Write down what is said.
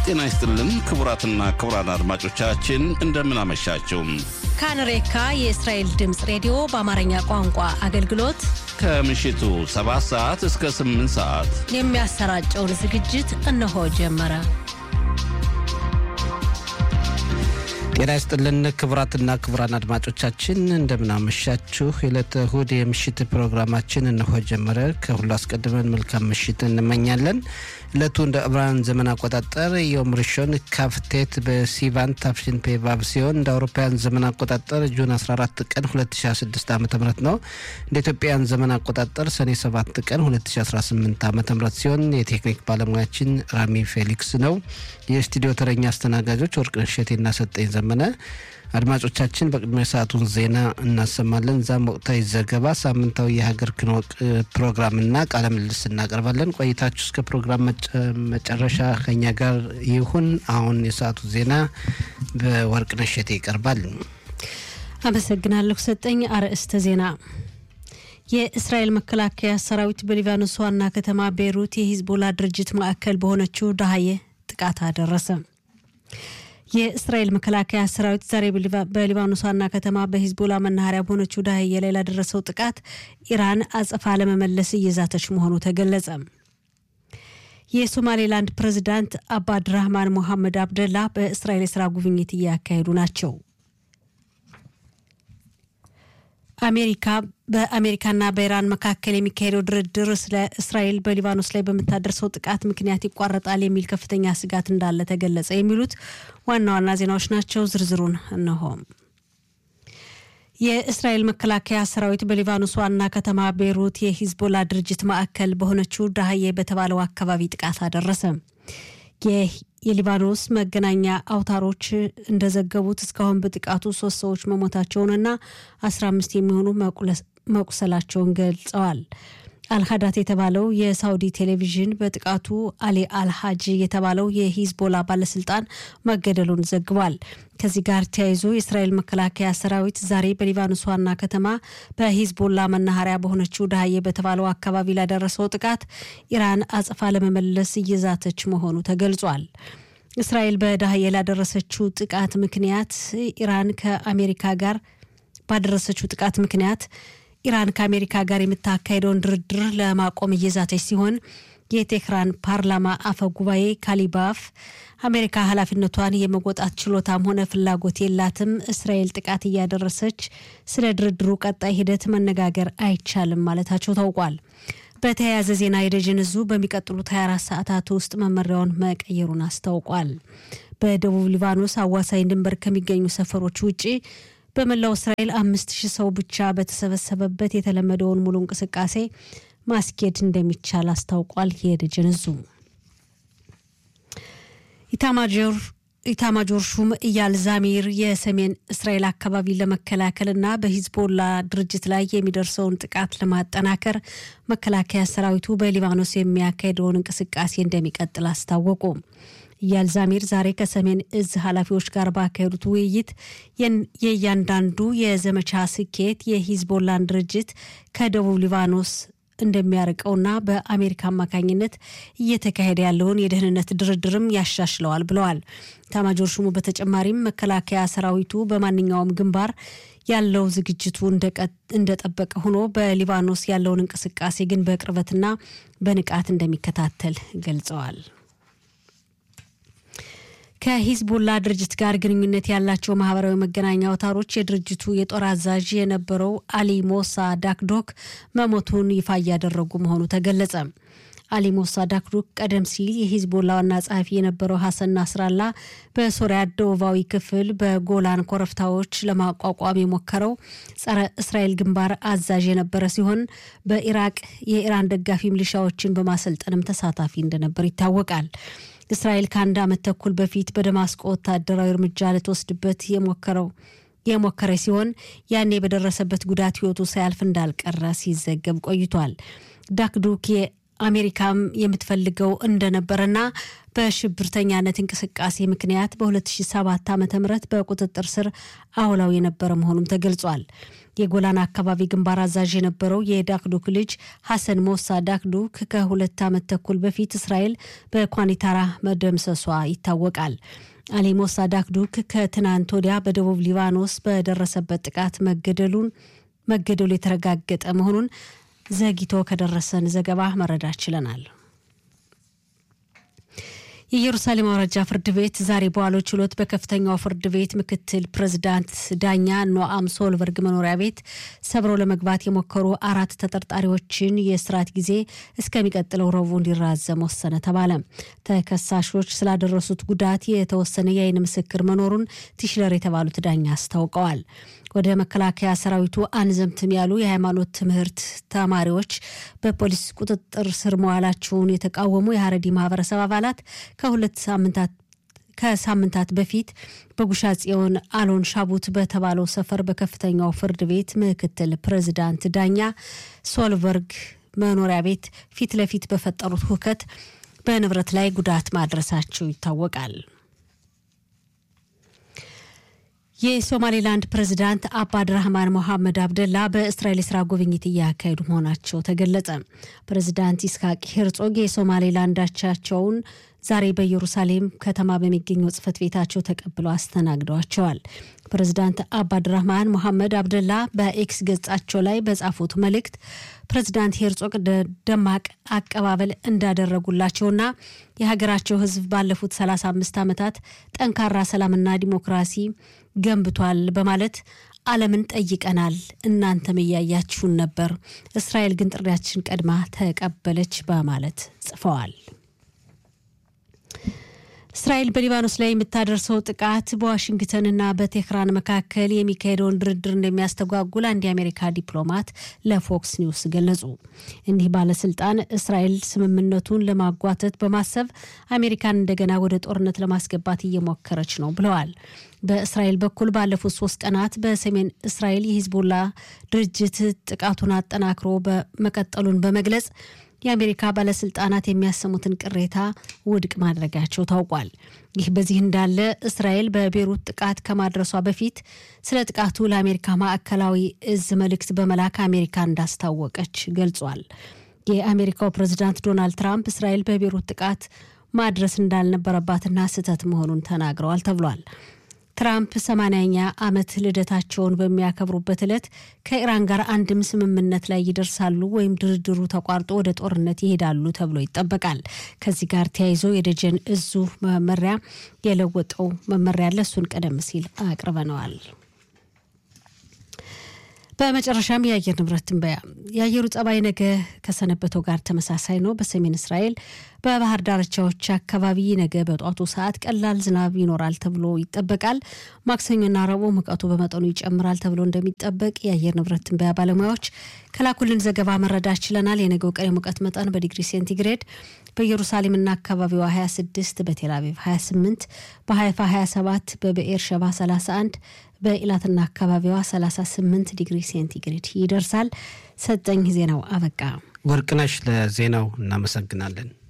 ጤና ይስጥልን ክቡራትና ክቡራን አድማጮቻችን እንደምን አመሻችሁ። ካንሬካ የእስራኤል ድምፅ ሬዲዮ በአማርኛ ቋንቋ አገልግሎት ከምሽቱ 7 ሰዓት እስከ 8 ሰዓት የሚያሰራጨውን ዝግጅት እነሆ ጀመረ። ጤና ይስጥልን ክቡራትና ክቡራን አድማጮቻችን እንደምናመሻችሁ። የዕለተ እሁድ የምሽት ፕሮግራማችን እነሆ ጀመረ። ከሁሉ አስቀድመን መልካም ምሽት እንመኛለን። ዕለቱ እንደ ዕብራውያን ዘመን አቆጣጠር ዮም ሪሾን ካፍቴት በሲቫን ታፍሽን ፔቫብ ሲሆን እንደ አውሮፓውያን ዘመን አቆጣጠር ጁን 14 ቀን 2016 ዓ ም ነው። እንደ ኢትዮጵያውያን ዘመን አቆጣጠር ሰኔ 7 ቀን 2018 ዓ ም ሲሆን የቴክኒክ ባለሙያችን ራሚ ፌሊክስ ነው። የስቱዲዮ ተረኛ አስተናጋጆች ወርቅነሽ እሸቴና ሰጠኝ ዘመነ። አድማጮቻችን በቅድሚያ ሰዓቱን ዜና እናሰማለን። እዛም ወቅታዊ ዘገባ፣ ሳምንታዊ የሀገር ክንወቅ ፕሮግራምና ቃለ ምልልስ እናቀርባለን። ቆይታችሁ እስከ ፕሮግራም መጨረሻ ከኛ ጋር ይሁን። አሁን የሰዓቱ ዜና በወርቅነሽ እሸቴ ይቀርባል። አመሰግናለሁ ሰጠኝ። አርዕስተ ዜና የእስራኤል መከላከያ ሰራዊት በሊባኖስ ዋና ከተማ ቤይሩት የሂዝቦላ ድርጅት ማዕከል በሆነችው ዳሀየ ጥቃት አደረሰ። የእስራኤል መከላከያ ሰራዊት ዛሬ በሊባኖስ ዋና ከተማ በሂዝቦላ መናኸሪያ በሆነችው ዳህየ ላይ ላደረሰው ጥቃት ኢራን አጸፋ ለመመለስ እየዛተች መሆኑ ተገለጸ። የሶማሌላንድ ፕሬዚዳንት አባድራህማን ሞሐመድ አብደላ በእስራኤል የስራ ጉብኝት እያካሄዱ ናቸው። አሜሪካ በአሜሪካና በኢራን መካከል የሚካሄደው ድርድር ስለ እስራኤል በሊባኖስ ላይ በምታደርሰው ጥቃት ምክንያት ይቋረጣል የሚል ከፍተኛ ስጋት እንዳለ ተገለጸ። የሚሉት ዋና ዋና ዜናዎች ናቸው። ዝርዝሩን እነሆ። የእስራኤል መከላከያ ሰራዊት በሊባኖስ ዋና ከተማ ቤይሩት የሂዝቦላ ድርጅት ማዕከል በሆነችው ዳህዬ በተባለው አካባቢ ጥቃት አደረሰ። የሊባኖስ መገናኛ አውታሮች እንደዘገቡት እስካሁን በጥቃቱ ሶስት ሰዎች መሞታቸውንና አስራ አምስት የሚሆኑ መቁሰላቸውን ገልጸዋል። አልሀዳት የተባለው የሳውዲ ቴሌቪዥን በጥቃቱ አሊ አልሀጅ የተባለው የሂዝቦላ ባለስልጣን መገደሉን ዘግቧል። ከዚህ ጋር ተያይዞ የእስራኤል መከላከያ ሰራዊት ዛሬ በሊባኖስ ዋና ከተማ በሂዝቦላ መናኸሪያ በሆነችው ዳህዬ በተባለው አካባቢ ላደረሰው ጥቃት ኢራን አጽፋ ለመመለስ እየዛተች መሆኑ ተገልጿል። እስራኤል በዳህዬ ላደረሰችው ጥቃት ምክንያት ኢራን ከአሜሪካ ጋር ባደረሰችው ጥቃት ምክንያት ኢራን ከአሜሪካ ጋር የምታካሄደውን ድርድር ለማቆም እየዛተች ሲሆን የቴህራን ፓርላማ አፈ ጉባኤ ካሊባፍ አሜሪካ ኃላፊነቷን የመወጣት ችሎታም ሆነ ፍላጎት የላትም፣ እስራኤል ጥቃት እያደረሰች ስለ ድርድሩ ቀጣይ ሂደት መነጋገር አይቻልም ማለታቸው ታውቋል። በተያያዘ ዜና የደጀን እዙ በሚቀጥሉት 24 ሰዓታት ውስጥ መመሪያውን መቀየሩን አስታውቋል። በደቡብ ሊባኖስ አዋሳኝ ድንበር ከሚገኙ ሰፈሮች ውጪ በመላው እስራኤል አምስት ሺህ ሰው ብቻ በተሰበሰበበት የተለመደውን ሙሉ እንቅስቃሴ ማስኬድ እንደሚቻል አስታውቋል። የደጀን እዙ ኢታማጆር ኢታማጆር ሹም እያል ዛሚር የሰሜን እስራኤል አካባቢ ለመከላከልና በሂዝቦላ ድርጅት ላይ የሚደርሰውን ጥቃት ለማጠናከር መከላከያ ሰራዊቱ በሊባኖስ የሚያካሄደውን እንቅስቃሴ እንደሚቀጥል አስታወቁ። እያል ዛሚር ዛሬ ከሰሜን እዝ ኃላፊዎች ጋር ባካሄዱት ውይይት የእያንዳንዱ የዘመቻ ስኬት የሂዝቦላን ድርጅት ከደቡብ ሊባኖስ እንደሚያርቀውና በአሜሪካ አማካኝነት እየተካሄደ ያለውን የደህንነት ድርድርም ያሻሽለዋል ብለዋል። ኤታማዦር ሹሙ በተጨማሪም መከላከያ ሰራዊቱ በማንኛውም ግንባር ያለው ዝግጅቱ እንደጠበቀ ሆኖ በሊባኖስ ያለውን እንቅስቃሴ ግን በቅርበትና በንቃት እንደሚከታተል ገልጸዋል። ከሂዝቦላ ድርጅት ጋር ግንኙነት ያላቸው ማህበራዊ መገናኛ አውታሮች የድርጅቱ የጦር አዛዥ የነበረው አሊ ሞሳ ዳክዶክ መሞቱን ይፋ እያደረጉ መሆኑ ተገለጸ። አሊ ሞሳ ዳክዶክ ቀደም ሲል የሂዝቦላ ዋና ጸሐፊ የነበረው ሐሰን ናስራላ በሶሪያ ደቡባዊ ክፍል በጎላን ኮረብታዎች ለማቋቋም የሞከረው ጸረ እስራኤል ግንባር አዛዥ የነበረ ሲሆን በኢራቅ የኢራን ደጋፊ ሚሊሻዎችን በማሰልጠንም ተሳታፊ እንደነበር ይታወቃል። እስራኤል ከአንድ ዓመት ተኩል በፊት በደማስቆ ወታደራዊ እርምጃ ልትወስድበት የሞከረው የሞከረ ሲሆን ያኔ በደረሰበት ጉዳት ህይወቱ ሳያልፍ እንዳልቀረ ሲዘገብ ቆይቷል። ዳክዱክ አሜሪካም የምትፈልገው እንደነበረና በሽብርተኛነት እንቅስቃሴ ምክንያት በ2007 ዓ ም በቁጥጥር ስር አውላው የነበረ መሆኑም ተገልጿል። የጎላን አካባቢ ግንባር አዛዥ የነበረው የዳክዱክ ልጅ ሐሰን ሞሳ ዳክዱክ ከሁለት ዓመት ተኩል በፊት እስራኤል በኳኒታራ መደምሰሷ ይታወቃል። አሊ ሞሳ ዳክዱክ ከትናንት ወዲያ በደቡብ ሊባኖስ በደረሰበት ጥቃት መገደሉን መገደሉ የተረጋገጠ መሆኑን ዘግይቶ ከደረሰን ዘገባ መረዳት ችለናል። የኢየሩሳሌም አውራጃ ፍርድ ቤት ዛሬ በዋለው ችሎት በከፍተኛው ፍርድ ቤት ምክትል ፕሬዝዳንት ዳኛ ኖአም ሶልበርግ መኖሪያ ቤት ሰብረው ለመግባት የሞከሩ አራት ተጠርጣሪዎችን የእስራት ጊዜ እስከሚቀጥለው ረቡዕ እንዲራዘም ወሰነ ተባለ። ተከሳሾች ስላደረሱት ጉዳት የተወሰነ የዓይን ምስክር መኖሩን ቲሽለር የተባሉት ዳኛ አስታውቀዋል። ወደ መከላከያ ሰራዊቱ አንዘምትም ያሉ የሃይማኖት ትምህርት ተማሪዎች በፖሊስ ቁጥጥር ስር መዋላቸውን የተቃወሙ የሀረዲ ማህበረሰብ አባላት ከሁለት ሳምንታት ከሳምንታት በፊት በጉሻ ጽዮን አሎን ሻቡት በተባለው ሰፈር በከፍተኛው ፍርድ ቤት ምክትል ፕሬዚዳንት ዳኛ ሶልበርግ መኖሪያ ቤት ፊት ለፊት በፈጠሩት ሁከት በንብረት ላይ ጉዳት ማድረሳቸው ይታወቃል። የሶማሌላንድ ፕሬዚዳንት አባድራህማን ሞሐመድ አብደላ በእስራኤል የስራ ጉብኝት እያካሄዱ መሆናቸው ተገለጸ። ፕሬዚዳንት ይስሐቅ ሄርጾግ የሶማሌላንድ አቻቸውን ዛሬ በኢየሩሳሌም ከተማ በሚገኘው ጽህፈት ቤታቸው ተቀብለው አስተናግደዋቸዋል። ፕሬዚዳንት አባድራህማን ሞሐመድ አብደላ በኤክስ ገጻቸው ላይ በጻፉት መልእክት ፕሬዚዳንት ሄርጾግ ደማቅ አቀባበል እንዳደረጉላቸውና የሀገራቸው ሕዝብ ባለፉት 35 ዓመታት ጠንካራ ሰላምና ዲሞክራሲ ገንብቷል በማለት ዓለምን ጠይቀናል፣ እናንተም እያያችሁን ነበር፣ እስራኤል ግን ጥሪያችን ቀድማ ተቀበለች በማለት ጽፈዋል። እስራኤል በሊባኖስ ላይ የምታደርሰው ጥቃት በዋሽንግተንና በቴህራን መካከል የሚካሄደውን ድርድር እንደሚያስተጓጉል አንድ የአሜሪካ ዲፕሎማት ለፎክስ ኒውስ ገለጹ። እኒህ ባለስልጣን እስራኤል ስምምነቱን ለማጓተት በማሰብ አሜሪካን እንደገና ወደ ጦርነት ለማስገባት እየሞከረች ነው ብለዋል። በእስራኤል በኩል ባለፉት ሶስት ቀናት በሰሜን እስራኤል የሂዝቦላ ድርጅት ጥቃቱን አጠናክሮ መቀጠሉን በመግለጽ የአሜሪካ ባለስልጣናት የሚያሰሙትን ቅሬታ ውድቅ ማድረጋቸው ታውቋል። ይህ በዚህ እንዳለ እስራኤል በቤሩት ጥቃት ከማድረሷ በፊት ስለ ጥቃቱ ለአሜሪካ ማዕከላዊ እዝ መልእክት በመላክ አሜሪካ እንዳስታወቀች ገልጿል። የአሜሪካው ፕሬዚዳንት ዶናልድ ትራምፕ እስራኤል በቤሩት ጥቃት ማድረስ እንዳልነበረባትና ስህተት መሆኑን ተናግረዋል ተብሏል። ትራምፕ ሰማንያኛ ዓመት ልደታቸውን በሚያከብሩበት ዕለት ከኢራን ጋር አንድም ስምምነት ላይ ይደርሳሉ ወይም ድርድሩ ተቋርጦ ወደ ጦርነት ይሄዳሉ ተብሎ ይጠበቃል። ከዚህ ጋር ተያይዞ የደጀን እዙ መመሪያ የለወጠው መመሪያ አለ። እሱን ቀደም ሲል አቅርበነዋል። በመጨረሻም የአየር ንብረት ትንበያ። የአየሩ ጸባይ ነገ ከሰነበተው ጋር ተመሳሳይ ነው። በሰሜን እስራኤል በባህር ዳርቻዎች አካባቢ ነገ በጧቱ ሰዓት ቀላል ዝናብ ይኖራል ተብሎ ይጠበቃል። ማክሰኞና ረቡዕ ሙቀቱ በመጠኑ ይጨምራል ተብሎ እንደሚጠበቅ የአየር ንብረት ትንበያ ባለሙያዎች ከላኩልን ዘገባ መረዳት ችለናል። የነገው ቀን የሙቀት መጠን በዲግሪ ሴንቲግሬድ በኢየሩሳሌምና አካባቢዋ 26፣ በቴልአቪቭ 28፣ በሀይፋ 27፣ በብኤር ሸባ 31 በኢላትና አካባቢዋ 38 ዲግሪ ሴንቲግሬድ ይደርሳል። ሰጠኝ ዜናው አበቃ። ወርቅነሽ ለዜናው እናመሰግናለን።